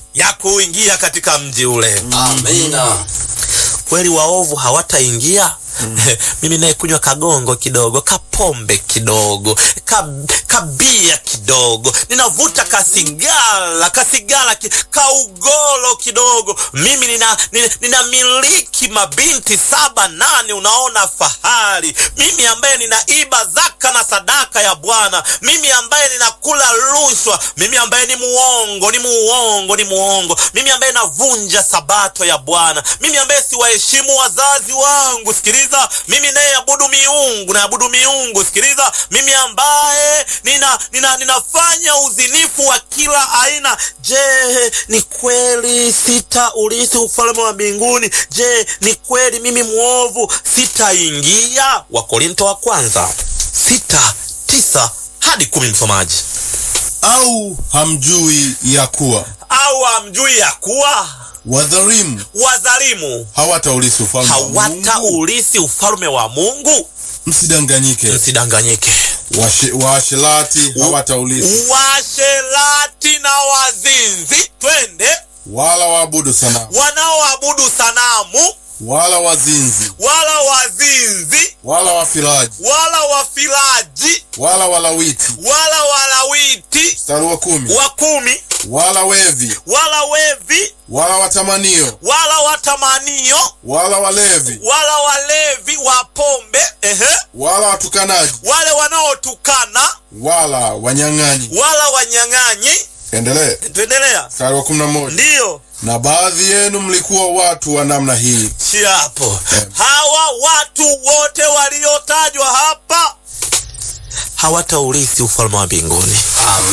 ya kuingia katika mji ule. Amina. Kweli waovu hawataingia. Mimi naye kunywa kagongo kidogo, kapombe kidogo, ka, kabia kidogo, ninavuta kasigala, kasigala ki, kaugolo kidogo. Mimi nina, nina, ninamiliki mabinti saba nane, unaona fahari. Mimi ambaye ninaiba zaka na sadaka ya Bwana, mimi ambaye ninakula rushwa, mimi ambaye ni muongo, ni muongo, ni muongo, mimi ambaye navunja sabato ya Bwana, mimi ambaye siwaheshimu wazazi wangu. Sikiliza, mimi nayeabudu miungu, naabudu miungu. Sikiliza, mimi ambaye nina, nina, ninafanya uzinifu wa kila aina. Je, ni kweli sitaurithi ufalme wa mbinguni? Je, ni kweli mimi mwovu sitaingia? Wakorinto wa kwanza sita tisa hadi kumi. Msomaji, Au hamjui ya kuwa au hamjui ya kuwa wadhalimu wadhalimu hawataurithi ufalme wa Mungu? hawataurithi ufalme wa Mungu? Msidanganyike, Msidanganyike. Washe- waasherati hawataurithi, Washerati na wazinzi, twende, wala waabudu sanamu, wanaoabudu sanamu, wala wazinzi, wala wazinzi, wala wafiraji, wala wafilaji, wala walawiti. wala walawiti, Mstari wa kumi, wa kumi, wala wevi, wala wevi, wala watamanio, wala watamanio, wala walevi, wala walevi wa pombe, ehe, wala watukanaji, wale wanaotukana, wala wanyang'anyi. wala wanyang'anyi. Endelee. Tuendelea. Mstari wa kumi na moja, Ndiyo. na baadhi yenu mlikuwa watu wa namna hii, si hapo. Hawa watu wote waliotajwa hapa hawataurithi ufalme wa mbinguni.